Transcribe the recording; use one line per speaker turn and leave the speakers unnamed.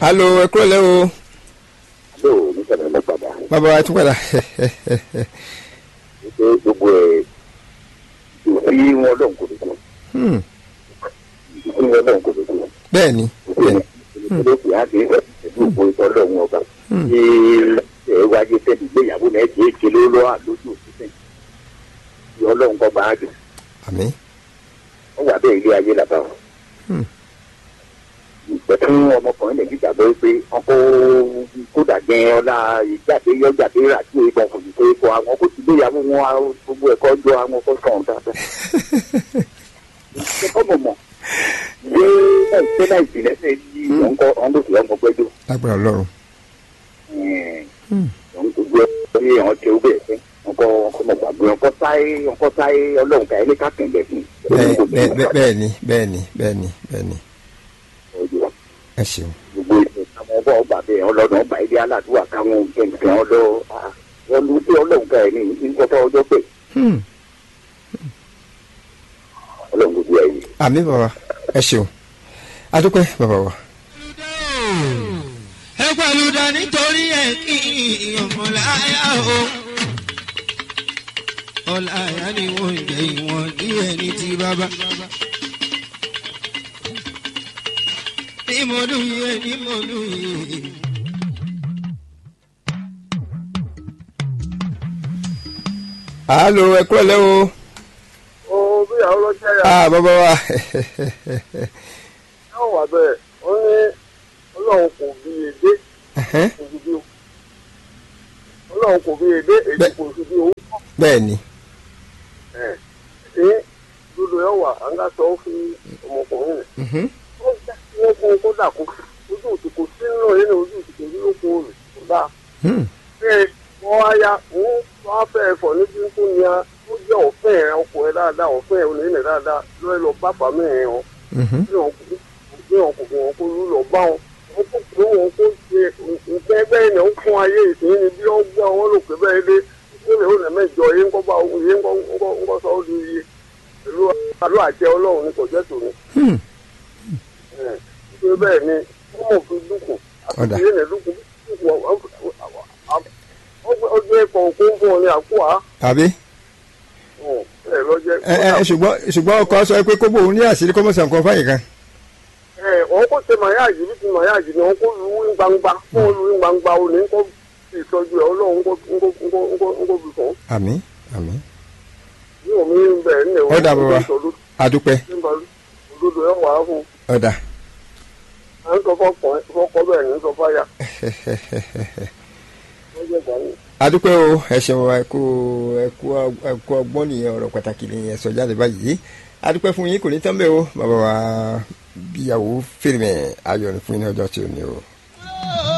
alo ẹ kúrò lẹ́ o
ló ní sẹ́mi lọ padà
bàbá wa tún padà
wípé gbogbo ẹ̀ ìfi wọn lọ́n kò dùkú
Hmm,
ìfi wọn lọ́n kò dùkú
bẹ́ẹ̀ ni bẹ́ẹ̀ ni
olóògbé á ti rẹ̀ pẹ̀lú ògbó ìtọ́ lọ́wọ́ ọba tí ẹ wáyé tẹ́lẹ̀ ìgbéyàwó náà ti ṣe ló lọ́ àlójú òṣìṣẹ́ ìyọ́ ọlọ́run kọ́ máa dùn
àmín
wọ́n wà bẹ́ẹ̀ ilé ayé làbá wọn.
Hmm.
ìpẹ̀tù ọmọkùnrin lè gbàgbọ́ pé ọkọ̀ kódà gẹ́ ọlá ìjáde yọjáde rà tí ìbọn kò ní pé kọ àwọn kó ti gbéyàwó wọn á gbogbo ẹ̀kọ́ jọ àwọn kó sọ̀rọ̀ dáadáa. ẹ̀kọ́ mọ̀ mọ̀ ṣé ẹ̀ṣẹ́ náà ìpìlẹ̀ ṣe yí ọ̀nkọ́ ọ̀nkọ́sì ọmọgbẹ́jọ́
lágbára ọlọ́run Hmm.
gbogbo ẹ̀rí àwọn tí ó bẹ̀ fẹ́ ọkọ̀ ọmọgbàgbé ọkọ̀ sáyé ọkọ̀ sáyé ọlọ́run ká ẹni ká kẹ̀lẹ́ fún
bẹ́ẹ̀ bẹ́ẹ̀ bẹ́ẹ̀- bẹ́ẹ̀ ni bẹ́ẹ̀ ni bẹ́ẹ̀ ni bẹ́ẹ̀ ni
ọjọ́
ẹ ṣeun
gbogbo ìṣe àwọn ọba ọba bẹ́ẹ̀ ọlọ́dún ọba ilé aládùúgbò àtàwọn kẹ̀kẹ́ ọlọ́ wọn lu sí ọlọ́run ká ẹ̀ ní ìkọ́tọ̀ ọjọ́ pé
Hmm,
ọlọ́run gbogbo ẹ̀ yìí.
àmín bàbá ẹ ṣeun adúpẹ́ bàbá wa.
ẹ pẹ̀lú dá nítorí ẹ kí ọmọláyà o. ọláyà ni wọ́n jẹ́ ìwọ̀n ní ẹni tí bàbá. ní mo lóye ní mo lóye.
alo ẹ kúrò lẹ́ o
ó bí àwọn ọlọ́jà yà
ah bàbá wa
yóò wà bẹ́ẹ̀ ó ní ọlọ́run kò bí èdè
Ẹhẹ́n,
kò sí bí o ọlọ́run kò bí èdè èdè
Bẹ́ẹ̀.
kò sí bí o
bẹ́ẹ̀ ni
ẹ̀ ṣé dodo yóò wà á ń gà sọ fún ọmọkùnrin rẹ̀
Mhm.
ó já kí wọ́n kó kó dà kó ojú òtí kò sí nínú yìí ní ojú òtí kò sí lóko rẹ̀ kó dà
Hmm,
ṣé wọ́n á ya òun wá fẹ́ ẹ̀fọ́ níbi tó ní a ó jẹ́ ọ̀fẹ́ ẹ̀ ọkọ̀ ẹ̀ dáadáa ọ̀fẹ́ ẹ̀ onílẹ̀ dáadáa lọ́ọ́ lọ bá fàmí ẹ̀ wọn
mhm.
bí wọn kò bí wọn kò bí wọn kò lù lọ bá wọn wọn kò pé wọn kò ṣe nǹkan ẹgbẹ́ yìí náà ń fún ayé ìsìn ni bí wọ́n gbọ́ wọn lò pé bẹ́ẹ̀ dé ó lè ó lè mẹ́jọ yé ńkọ́ bá yé ńkọ́ ńkọ́ ńkọ́ sọ ọ́ di iye pẹ̀lú àlọ́ àjẹ ọlọ́run ní kò jẹ́ tòun
Hmm,
nítorí bẹ́ẹ̀ ni wọ́n mọ̀ fi dúkùn
Ọ̀dà.
àti ìyẹn lè dúkùn ọjọ́ ẹ̀kọ́ òkú ń fún ọ ní àkó à
àbí
ẹ̀ lọ́jẹ́
ẹ ẹ ṣùgbọ́n ṣùgbọ́n ọkọ sọ pé kóbó òun ní àṣírí kọ́mọ̀sán kan fáyì kan.
ẹ wọn kò ṣe màyáàjì bí ti màyáàjì ni wọn kò lu ní gbangba fún olú ní gbangba o ní kó fi ìtọ́jú ẹ ọlọ́run kó kó kó kó kó fi fún
àmín àmín
ní omi ń bẹ̀ ní ẹ̀wọ̀n
Ọ̀dà bàbá. adúpẹ́
olódò ẹ̀ wà á fún
ọ̀dà.
à ń sọ fọkàn fọkọ bẹ́ẹ̀ ní sọ fáyà wọ́n jẹ́ gbà ní.
adúpẹ́ o ẹ ṣeun ẹ kú ẹ kú ẹ kú ọgbọ́n nìyẹn ọ̀rọ̀ pàtàkì nìyẹn sọ jáde báyìí adúpẹ́ fún yín kò ní tán bẹ́ẹ̀ o bàbá wa bíyàwó fèrèmẹ̀ ayọ̀ ní fún yín ní ọjọ́ tí ò ní o.